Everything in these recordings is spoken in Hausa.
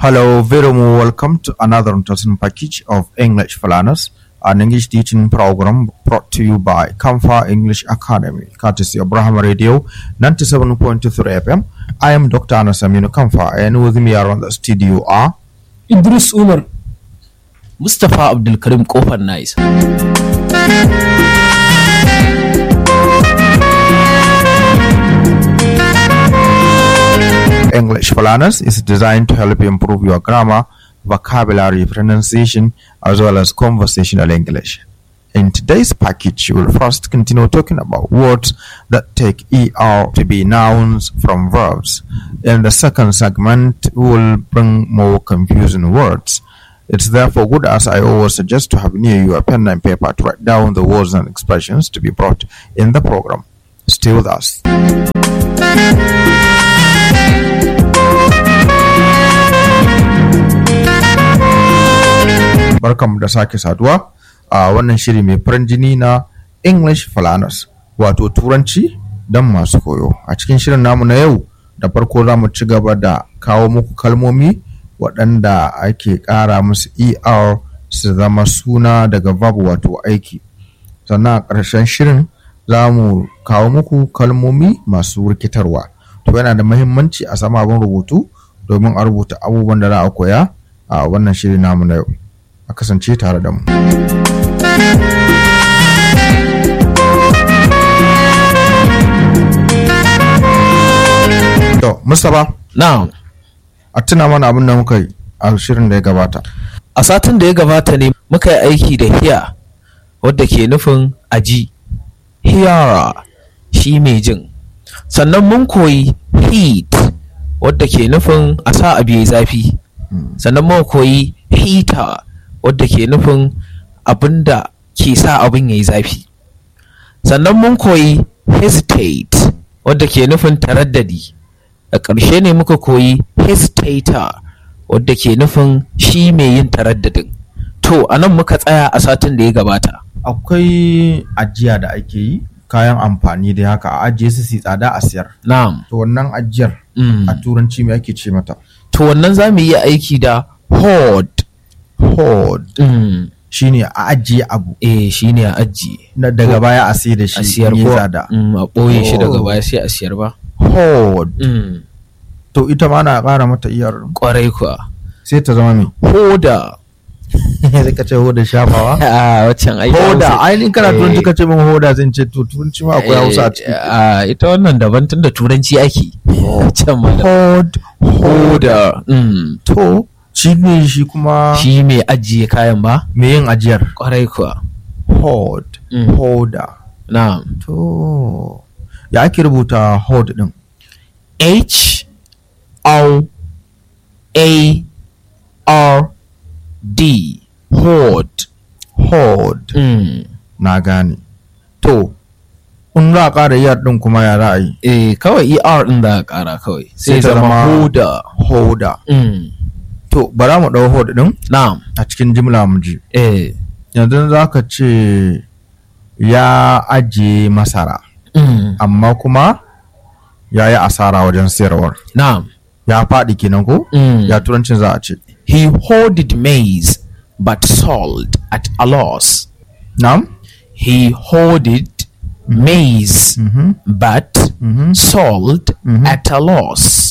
Hello, very warm welcome to another interesting package of English for Learners, an English teaching program brought to you by Kamfa English Academy, courtesy of Abraham Radio 97.3 FM. I am Dr. Anas Aminu Kamfa, and with me around the studio are Idris Umar. Mustapha Abdulkarim Kofar Nice. English for Learners is designed to help you improve your grammar, vocabulary, pronunciation, as well as conversational English. In today's package, we will first continue talking about words that take ER to be nouns from verbs. In the second segment, we will bring more confusing words. It's therefore good, as I always suggest, to have near you a pen and paper to write down the words and expressions to be brought in the program. Stay with us. barkanmu da sake saduwa a wannan shiri mai farin jini na English Falanas wato turanci don masu koyo. A cikin shirin namu na yau da farko za mu ci gaba da kawo muku kalmomi waɗanda ake ƙara musu ER su zama suna daga verb wato aiki. Sannan a ƙarshen shirin za mu kawo muku kalmomi masu rikitarwa. To yana da mahimmanci a sama abin rubutu domin a rubuta abubuwan da za a koya a wannan shiri namu na yau. a kasance tare da mu. To, Mustapha, Na'am. a tuna mana abin da muka yi a shirin da ya gabata. A satin da ya gabata ne muka yi aiki da hiya wadda ke nufin aji. Hiyara shi mai jin. Sannan mun koyi heat wadda ke nufin a sa abu ya zafi. Sannan mun koyi heater wadda ke nufin abin da ke sa abin ya yi zafi. Sannan mun koyi hesitate wadda ke nufin taraddadi. A ƙarshe ne muka koyi hesitator wadda ke nufin shi mai yin taraddadin. To, a nan muka tsaya a satin da ya gabata. Akwai ajiya da ake yi kayan amfani da haka a ajiye su su tsada a siyar. Na'am. To wannan ajiyar Mm. a turanci me ake ce mata? To, wannan za mu yi aiki da hoard. Hoard Mm. shine a ajiye abu Eh, shi ne a ajiye. na daga baya a sai da shi A siyar in yi ko tsada. Mm, a ɓoye shi daga Oh. baya sai a siyar ba. Hoard. Mm. To ita ma na ƙara mata iyar Ƙwarai kuwa. sai ta zama me? Hoda. sai ka ce hoda shafawa? A waccan aiki. hoda ainihin kana Eh. turanci ka ce min hoda zan ce to turanci ma akwai hausa a ciki a ita wannan daban tun da turanci ake can ma da hold hoda mm. to shi ne shi kuma shi mai ajiye kayan ba me yin ajiyar kwarai kuwa hold Mm. holder na to ya ake rubuta hold din h o a r d hoard hold mm. na gane to in za a ƙara yar din kuma ya za a yi eh kawai er din da kara kawai sai ta zama zama- hoda holder mm. to bara mu ɗau hold din na a cikin jimla mu ji eh yanzu za ka ce ya ajiye masara mm. amma kuma ya yi asara wajen sayarwar na ya faɗi kenan ko mm. ya turancin za a ce He hoarded maize but sold at a loss. na'am He hoarded maize Mhm. but Mhm. sold Mhm. at a loss.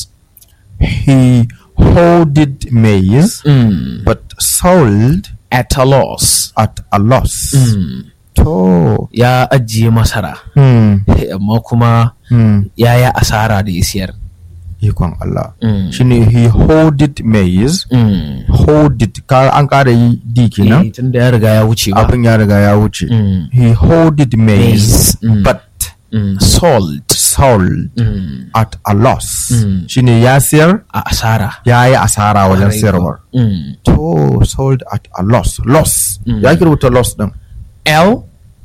he hoarded maize Mm. but sold At a loss. at a loss Mm. to Ya ajiye masara, hmm. amma kuma Hmm. ya yi asara da ya siyar. ikon Allah Mm. shine he hoarded maize Mm. hoarded ka an ƙara yi d Eh, kenan tun da ya riga ya wuce ba. abin ya riga ya wuce Mm. he hoarded maize Maize, mm. but Mm. Sold. sold Mm. at a loss Mm. shine ya siyar A asara. ya yi asara wajen Kwarai sayarwar kuwa. Mm. to sold at a loss loss Mm. ya ki rubuta loss din L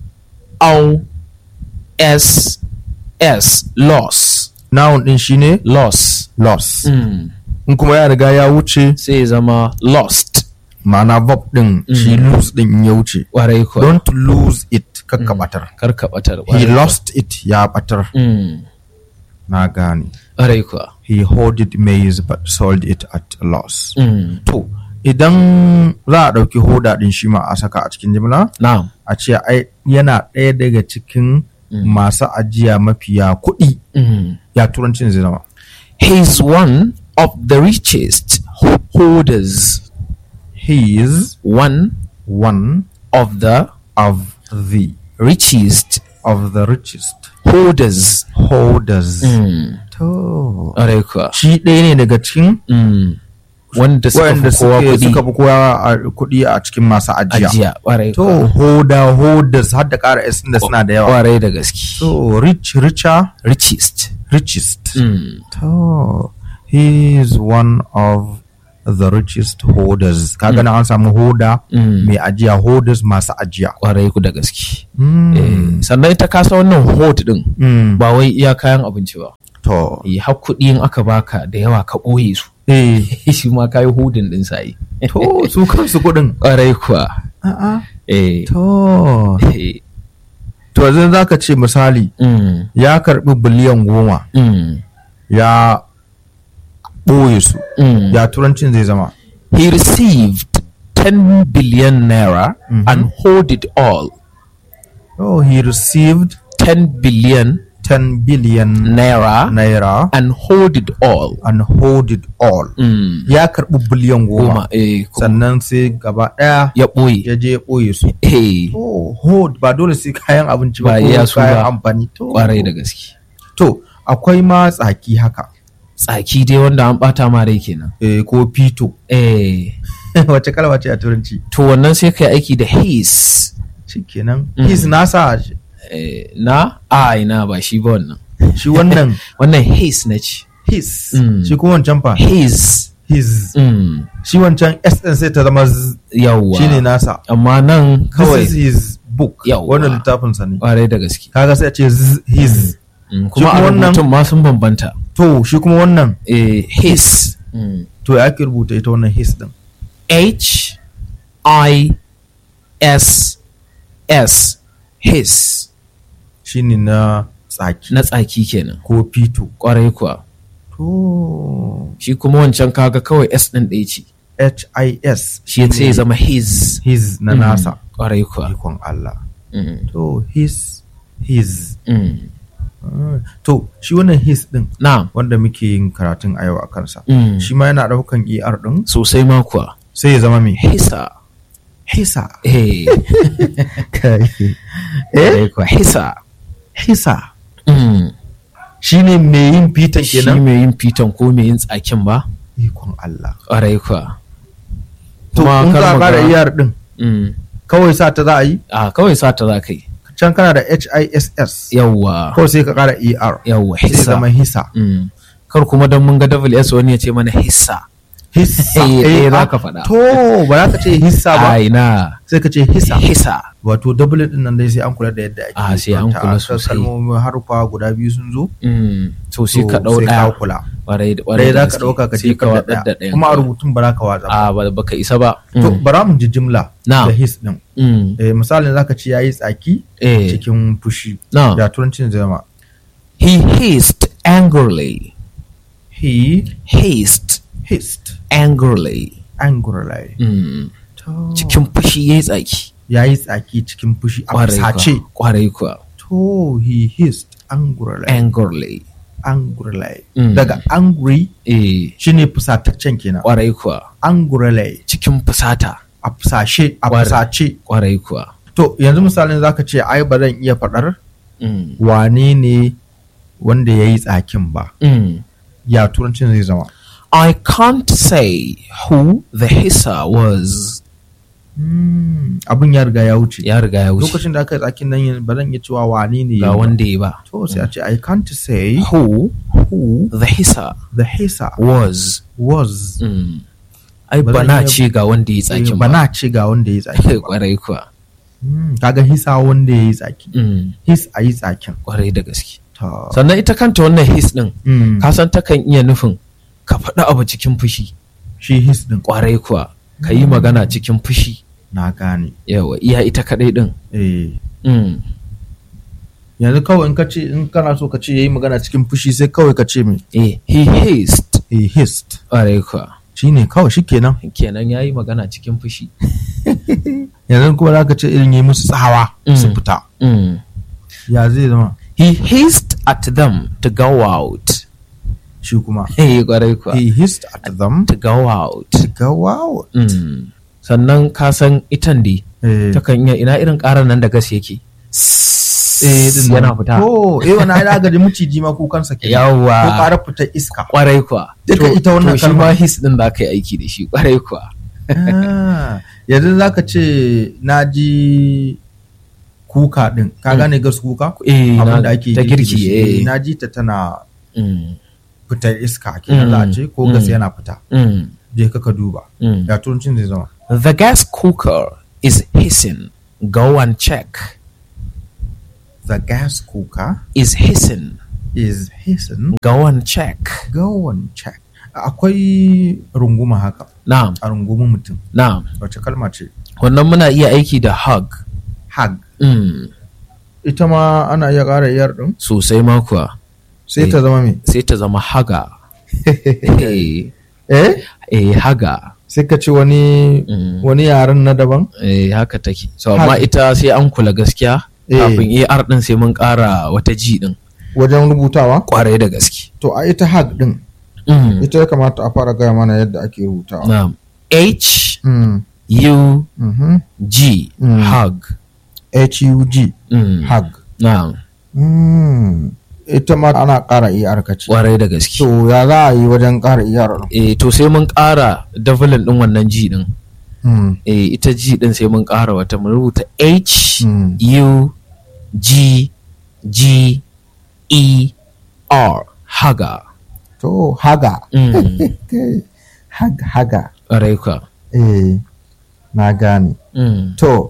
O S S loss noun din shine loss loss mm. in kuma ya riga ya wuce sai ya zama lost ma'ana verb din shi lose din in ya wuce ƙwarai kuwa don't lose it kakka batar karka batar he lost it ya batar mm. na gane ƙwarai kuwa he hoarded maize but sold it at a loss Mm. to idan za a ɗauki hoda ɗin shi ma a saka a cikin jimla Na'am. a ce ai yana ɗaya daga cikin masu ajiya mafiya kuɗi Mm. ya turancin zai zama He's one of the richest holders. he is One one of the of the richest of the richest holders. holders Mm. to Ƙwarai kuwa. shi ɗaya ne daga cikin Mm. Wanda suka waɗanda fi kowa suke kuɗi. suka fi kowa a kuɗi a cikin masu ajiya Ajiya. Ƙwarai to kuwa. hoda holders har da ƙara s da suna da yawa Ƙwarai da gaske. to rich richer Richest. richest Mm. to he is one of the richest holders kaga na an samu hoda Mm. mai ajiya holders masu ajiya Ƙwarai ku da gaske. Mm. Eh, Sannan ita kasa wannan hot din Mm. ba wai iya kayan abinci ba. to Eh, har kuɗi in aka baka da yawa ka ɓoye su. eh shi ma kayi hudin din sai. to su kansu kuɗin Ƙwarai kuwa. a'a Eh. to eh, to yanzu za ka ce misali mm, ya karɓi biliyan goma mm, ya ɓoye su mm. ya turancin zai zama He received 10 billion naira and hold it all. oh he received 10 billion 10 billion naira naira and hold it all. and hold it all Mm. ya karɓi biliyan goma Goma. Eh, kuma sannan sai gaba ɗaya ya ɓoye. ya je ya ɓoye su Eh, to hold ba dole sai kayan abinci ba Ba ko iya su kayan ba. amfani to Ƙwarai da gaske. to akwai ma tsaki haka Tsaki dai wanda an ɓata ma rai kenan. eh, ko fito Eh, wace kalma ce a turanci to wannan sai kai aiki da his. shikenan Mm. his nasa Eh, na? A ina ba shi ba wannan. shi wannan Wannan his na ce. his Mm. shi kuma wancan fa His. his Mm. shi wancan s din sai ta zama z Yawwa. shine nasa Amma nan kawai kawai this is his book Yawwa. wannan littafin sa ne ƙwarai da gaske. kaga sai a ce z his Mm, Shi Kuma a kuma wannan- rubutun ma sun bambanta. to shi kuma wannan Eh, his. Mm. to ya ake rubuta ita wannan his din H I S S. His. shine na tsaki Na tsaki kenan. ko fito Ƙwarai kuwa. to Shi kuma wancan kaga kawai S ɗin ɗaya ce. h i s Shi sai ya zama his. his na Mm, nasa Ƙwarai kuwa. ikon Allah Mm, to his his mm. Ah, to shi wannan his din Na'am. wanda muke yin karatun a yau a kansa Mm. shi ma yana daukan er din Sosai ma kuwa. sai ya zama mai Hisa. hisa Eh. kai Ƙwarai kuwa. Hisa. hisa Mm. shine mai yin fitan Shi kenan mai yin fiton ko mai yin tsakin ba? ikon Allah Ƙwarai kuwa. to Kuma in kar ka mu kara ga- er din Mm. kawai sa ta za a yi A kawai sata za ka yi. can kana da hiss Yawwa. kawai sai ka kara er Yawwa. sai ya Hisa. zama hisa Mm. Kar kuma don mun ga double S wani ya ce mana hissa. hissa Eh, eh, za ah, ka faɗa. to ba za ka ce hissa ba Ai na. sai ka ce hissa Hissa. wato double din nan dai sai an kula da yadda ake Ah, sai an karanta. kula Aka sosai. kalmomin harufa guda biyu sun zo Mm. To sai to ka ɗau sai ka ɗaya. kula Ƙwarai da ɗaya ƙwarai da za ka gaske. ɗauka ka Sai jefar da watsar ɗaya ɗayan kuma a kawai. rubutun ba za ka watsa ba A ba baka isa ba. to Mm. bara mu ji jimla Na'am. da his din Mm. eh, misalin zaka ce yayi tsaki Eh. cikin fushi Na'am. ya turancin zai zama He hissed angrily. he Hissed hissed angrily. angrily Mm. to Cikin fushi ya yi tsaki. yayi tsaki cikin fushi a Ƙwarai fusace kuwa. Ƙwarai kuwa. to he hissed angrily Angrily. angrily Mm. daga angry Eh. shine fusataccen kenan Ƙwarai kuwa. angrily Cikin fusata. a fusashe a Ƙwarai. fusace Ƙwarai kuwa. to yanzu misalin zaka ce ai ba zan iya faɗar Mm. wane ne wanda ya yi tsakin ba Mm. ya turancin zai zama I can't say who the hisser was. Hmm, abin ya riga ya wuce Ya riga ya wuce. lokacin da aka yi tsakin nan yin- ba zan iya cewa wane ne ya Ga yi ba. wanda ya ba. to sai a ce I can't say Who who the hisser the hisa was. was Mm. Ai Ba ba zan na iya- ce ga wanda ya yi tsakin ba na ce ga wanda ya yi tsakin ba Ƙwarai kuwa. Hmm, kaga hisa wanda ya yi tsaki Mm. his a yi tsakin Ƙwarai da gaske. Ta- Sannan ita kanta wannan his ɗin. Hmm, ka san takan iya nufin ka faɗi abu cikin fushi shi his din ƙwarai kuwa ka yi magana cikin fushi na gane yawa iya ita kaɗai ɗin eh Mm. yanzu kawai in ka ce in kana so ka ce yayi magana cikin fushi sai kawai ka ce me eh he hissed he hissed ƙwarai kuwa shine kawai shikenan kenan ya yi magana cikin fushi yanzu kuma za ka ce irin yi musu tsawa su Mm. fita Mm. ya zai zama he hissed at them to go out shi kuma eh ƙwarai kuwa he hissed at them to go out to go out Mm. sannan ka san itan dai eh takan iya ina irin ƙarar nan da gas yake eh din nan. yana fita oh eh wannan ai daga ji miciji ma kukansa ke ko yawwa ƙara fitar iska ƙwarai kuwa Duka To- ita wannan to shi kalma. ma his din da aka yi aiki da shi ƙwarai kuwa Ah, yanzu za ka ce na ji kuka din ka gane gas kuka eh abin na- da ake ta girki da girki shi. eh na ji ta tana Mm. fitar iska kenan za a ce ko gas Mm. yana fita Mm. je ka ka duba Mm. ya turancin zai zama The gas cooker is hissing. Go and check. the gas cooker Is hissing. is hissing Go and check. go and check akwai runguma haka Na'am, a rungumin mutum na'am. wace kalma ce Wannan muna iya aiki da hug. hug Mm. ita ma ana iya ƙara iyar din Sosai ma kuwa. sai Eh. ta zama me Sai ta zama haga. eh, eh eh, haga. sai ka ce wani Mm. wani yaren na daban Eh, haka take. So, amma Hug. ita sai an kula gaskiya. Eh. Kafin AR din sai mun ƙara wata G din. wajen rubutawa Kwarai da gaske. to a ita hug din Mm. ita ya kamata a fara gaya mana yadda ake rubutawa Na'am. H Mm, U mhm. G. Mm. Hug. H-U-G Mm. hug Na'am. Mm, ita ma ana ƙara iyar ka ce Kwarai da gaske. to ya za a yi wajen ƙara iyar eh to sai mun ƙara davalin ɗin wannan G ɗin Mm, eh ita G ɗin sai mun ƙara wata mun rubuta H Mm. U G G E R haga to haga mm. Okay. hag haga ƙwarai ka eh na gane mm. to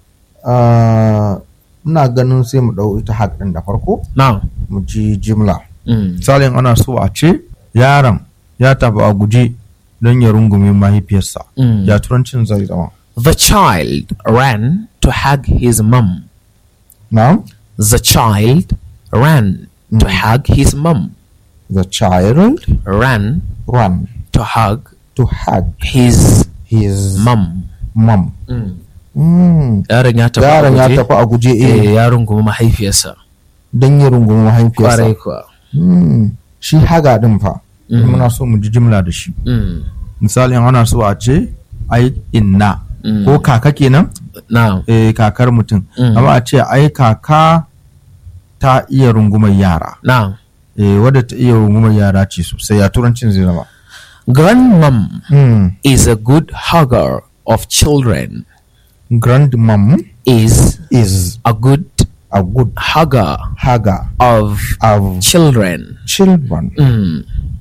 ah, ina ganin sai mu ɗau ita hag ɗin da farko now mu ji jimla mm. misalin ana so a ce yaron ya tafi a guje don ya rungume mahaifiyarsa Mm. ya turancin zai zama the child ran to hug his mum na the child ran to hug his mum the child ran run to hug to hug his his mum mom mm. Mm. yaron ya tafi a yaron ya guje. tafi a guje eh eh yaron kuma mahaifiyarsa don ya rungumi mahaifiyarsa kwarai kuwa Mm. shi haga din fa Mm. muna so mu ji jimla da shi mm. misalin ana so a ce ai inna Mm. ko kaka kenan now eh kakar mutum Mm. amma a ce ai kaka ta iya rungumar yara now eh wadda ta iya rungumar yara ce sosai ya turancin zai zama grandmom mm. is a good hugger of children grandmom is is a good a good hugger hugger of of children children mm.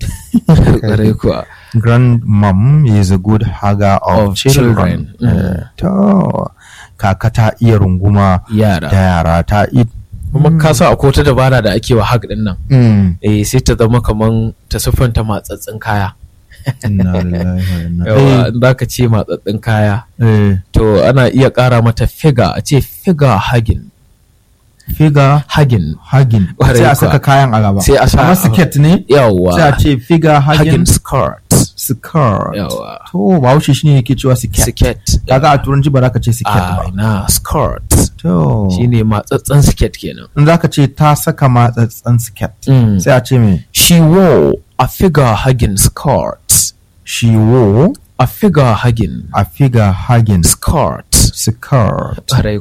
kwarai kuwa grandmom is a good hugger of, Of children, children. Mm. Eh, to kaka ta iya runguma da yara yara ta iya kuma ka sa akwai wata dabara da ake wa hug din nan mm. eh sai ta zama kaman ta siffanta matsatsin kaya Inna lillahi wa inna yawa in za ka ce matsatsin kaya eh to ana iya ƙara mata figa a ce figa hagin figure hagin hagin Ƙwarai sai a kuwa. saka kayan a gaba Sai a sa kamar a- siket ne yawa sai a ce figure hagin hagin skirt skirt yawa to bahaushe shine yake cewa siket siket kaga a turanci ba za ka ce siket a ba na skirt to shine matsatsen siket kenan in za ka ce ta saka matsatsen siket Mm. sai a ce me she wore a figure hugging skirt she wore a figure hugging a figure hagin skirt skirt Ƙwarai